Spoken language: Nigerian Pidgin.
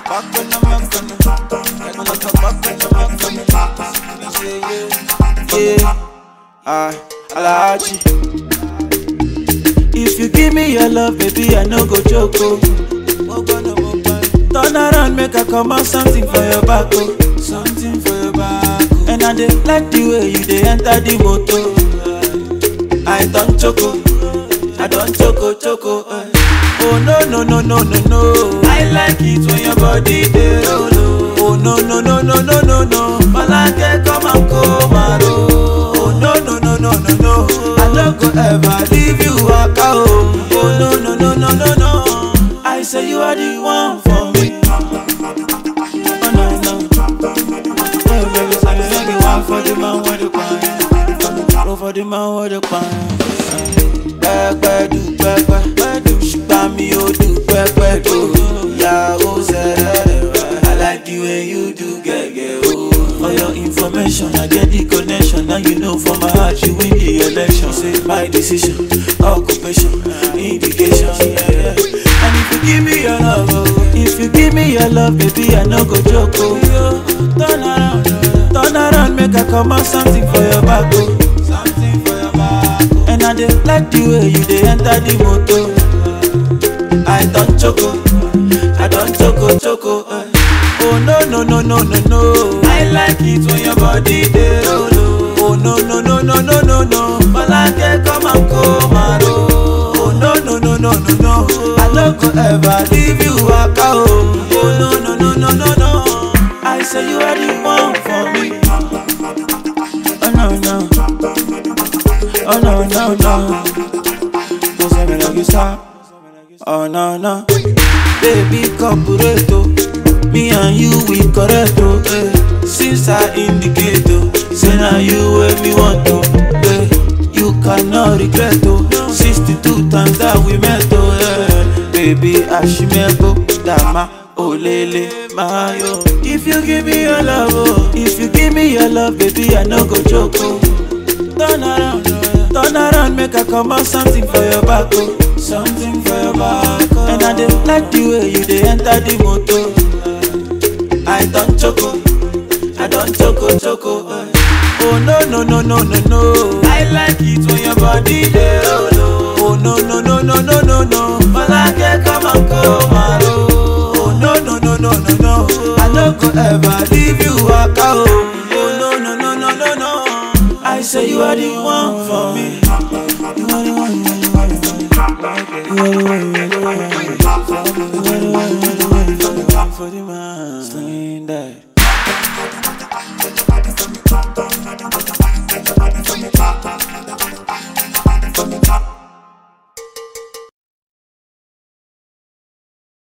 back when I'm back when I'm like a back when I'm back when I'm yeah, yeah, yeah. I, Alaji. If you give me your love, baby, I no go joke. Oh. Turn around, make I come out something for your back. Oh. Something for your back. Oh. And I dey like the way you dey enter the motor. I don't choco, I don't choco choco. eh. Oh no no no no no no. I like it when your body dey roll. oh. Oh no no no no no no no. Malake come and come and roll. Oh no no no no no no. I no go ever leave you waka oh. Oh no no no no no no. I say you are the one for me. Oh no no. Hey baby, say you are the one for the man with the pan. Go for the man with the pan. Pẹ́pẹ́ du pẹ́pẹ́, ṣùgbọ́n mi ò du pẹ́pẹ́ do. Ìyàwó sẹ́rẹ̀ I like the way you do gẹ́gẹ́ o. For your information, I get the connection. Now you know for my heart, you win the election. Say my decision, occupation, indication. Yeah, yeah. And if you give me your love, oh, if you give me your love, baby, I no go joke. Oh. Turn around, turn around, make I come out something for your back. Oh. Something for your back. Oh. And I dey like the way you dey enter the motor. I don't choco, I don't choco choco. eh. Oh no no no no no no. I like it when your body dey roll. oh. Oh no no no no no no no. Malake come and come and roll. Oh no no no no no no. I no go ever leave you waka oh. Oh no no no no no no. I say you are the one for me. Oh no no. Oh no no no. Don't say me like you stop. Oh no no, baby corporate oh. Me and you we correct oh. Eh. Since I indicate oh, say now you where me want to. Eh. You cannot regret oh. 62 times that we met oh. Eh. Baby Ashimebo Dama Olele Mayo. If you give me your love oh, if you give me your love baby I no go joke oh. Turn around, turn around, make I come out something for your back, oh. Something for your back, oh. And I dey like the way you dey enter the motor. I don't choco, I don't choco choco. eh. Oh no no no no no no. I like it when your body dey roll. oh. Oh no no no no no no no. Malake come and come and roll. Oh no no no no no no. I no go ever leave you waka oh. Oh no no no no no no. I say you are the one for me. You are the one, you are the one, you are the one. You are the one, you are the one, you are the one. You are the one, you are the one, you are the one for the man. Sling that.